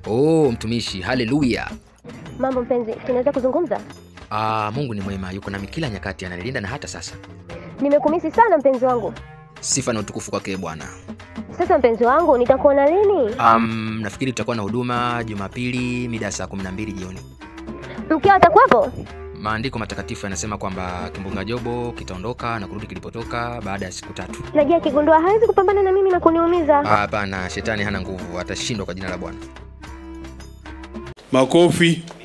Oh, mtumishi, haleluya. Mambo mpenzi, tunaweza kuzungumza? Ah, Mungu ni mwema, yuko nami kila nyakati, ananilinda na hata sasa. Nimekumisi sana mpenzi wangu. Sifa na utukufu kwake Bwana. Sasa mpenzi wangu, nitakuona lini? Um, nafikiri tutakuwa na huduma Jumapili mida ya saa 12 jioni. Mkeo atakuwepo? Maandiko matakatifu yanasema kwamba kimbunga Jobo kitaondoka na kurudi kilipotoka baada ya siku tatu. Najua akigundua hawezi kupambana na mimi na kuniumiza. Ah, Hapana, shetani hana nguvu, atashindwa kwa jina la Bwana. Makofi.